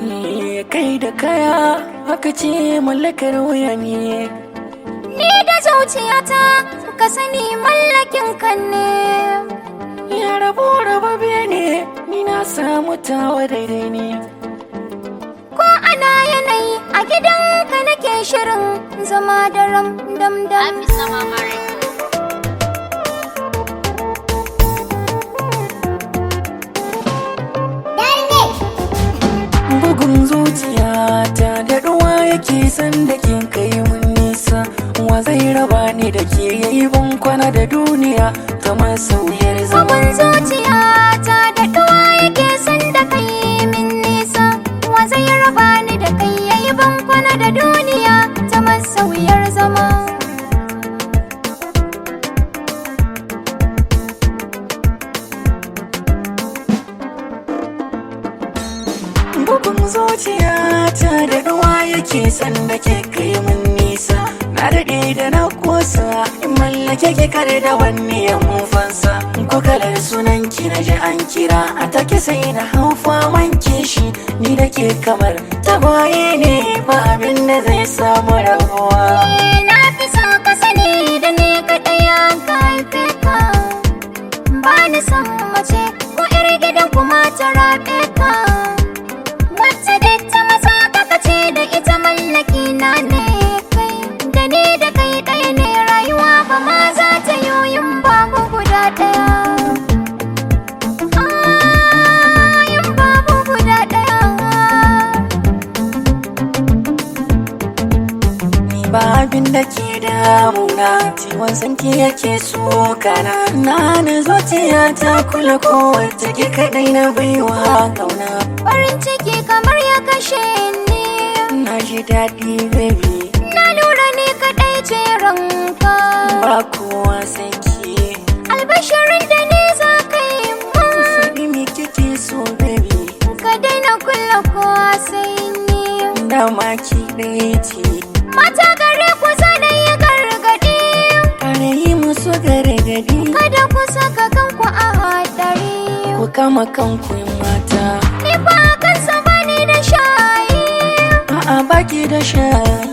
kai da kaya haka ce mallakar wuya ne Ni da zuciyata ka sani mallakin kan ne. ya rabo rababe ne ni na samu tawa daidai ne Ko ana yanayi a gidanka nake shirin zama daram dam dam. bugun zuciya ta da ruwa yake san da kin kai mun nisa wa zai raba ni da ke yayi ban kwana da duniya kamar sauyar zama Bugun zuciyata da ɗuwa yake son da kai min nisa. Wa zai raba ni da kai yayi bankwana da duniya ta masauyar zama. bugun zuciya ta da ruwa yake san da ke kai mun nisa na daɗe da na kosa in mallake ki kare da wani ya fansa ko kalar sunan ki na ji an kira a take sai na hau faman kishi ni da ke kamar tagwaye ne ba abin da zai samu rabuwa Eh, Na fi son ka sani da ni kaɗai an ka haife ka. Ba ni son mace ko ƴar gidan kuma ta raɓe ka. Wacce duk ta masa ka kace da ita mallaki na ne kai. Da ni da kai ɗaya ne rayuwa ba ma za ta yoyin babu guda ɗaya. Ah, yin babu guda ɗaya. Ni ba abin da ke damuna ciwon sanki yake sokana na na zuciya ta kula kowace ke kadai na baiwa kauna Farin ciki kamar ya kashe ni na ji daɗi baby Na lura ni kaɗai ce ranka ba kowa sai ke Albashirin da ni za ka yi mun faɗi me kike so baby Ka daina kulla kowa sai ni dama ki ɗaya ce Mata gare ku zana yi gargaɗi kare yi musu gargadi Kada ku saka kanku a haɗari ku kama kanku mata Ni ba kansa bani da shayi a'a baki da sha